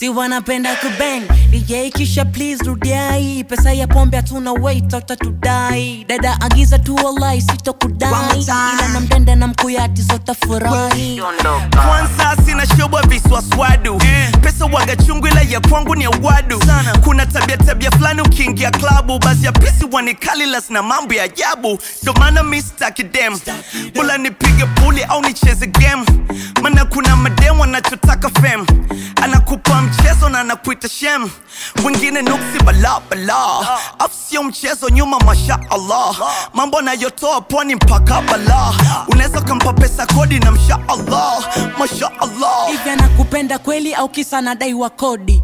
si wanapenda kubang DJ kisha please rudiai pesa ya pombe hatuna wait utatudai dada agiza tu wallahi One more sitokudai time. ila na mdenda na mkuyati zotafurahi kwanza sina shobwa viswaswadu pesa waga chungu ila ya kwangu ni awadu kuna tabia tabia fulani ukiingia klabu basi ya pisi wanikalilas na mambo ya ajabu ndo maana mi staki dem bula nipige puli au nicheze game mana kuna madem wanachotaka fem anakupa mchezo na anakuita shem wengine nuksi bala bala afu sio mchezo nyuma masha allah mambo anayotoa pwani mpaka bala unaweza ukampa pesa kodi na msha allah masha allah hivi anakupenda kweli au kisa anadaiwa kodi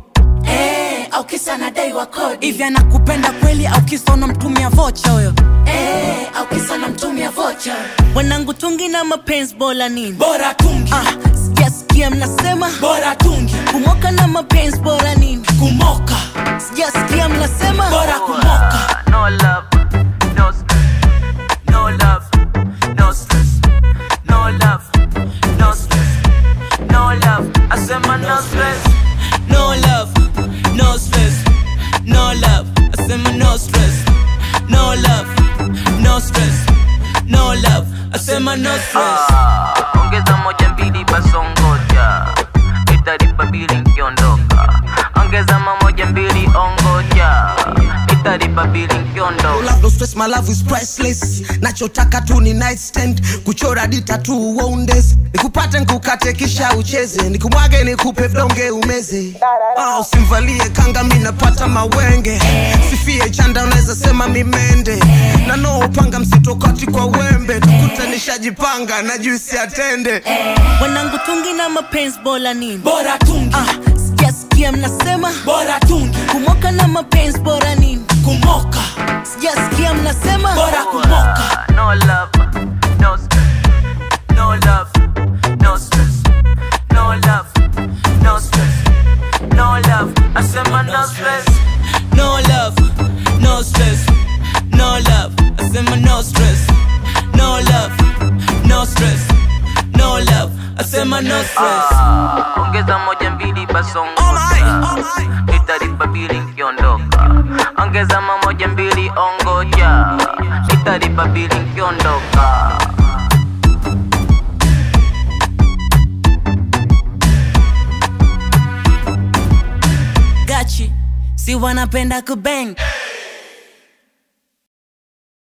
Eh, au kisa anadaiwa kodi hivi anakupenda kweli au kisa unamtumia vocha huyo eh, au kisa unamtumia vocha wanangu tungi na mapenzi bora nini bora tungi ah, sijasikia mnasema bora tungi kumoka na mapenzi bora nini kumoka sijasikia mnasema bora kumoka No love, no stress. No love, no stress. No love, no stress. No love, I said my no stress. no love no stress no love asema no stress no love no stress no love asema no stress Ah, ongeza moja mbili basongoja italipa bili nkiondoka ongeza mamoja mbili ongoja italipa bili No nkiondoka love, no stress, my love is priceless nachotaka tu ni nightstand kuchora dita tu wonders nikupate nkukate kisha ucheze nikumwage nikupe vdonge umeze ah, usimvalie kanga mi napata mawenge sifie chanda unaweza sema mimende na no upanga msitokati kwa wembe tukute nishajipanga na juisi atende wanangu tungi na mapenzi bora nini bora tungi ah, sijasikia mnasema bora tungi kumoka na mapenzi bora nini kumoka sijasikia mnasema bora kumoka No love, no stress. No love, no stress. No love, no stress. No love, I said my no stress. no love no stress no love asema no stress no love no stress no love asema no stress Ah, ongeza moja mbili basongo italipa bili nkiondoka ongeza mamoja mbili ongoja italipa bili nkiondoka gachi si wanapenda kubang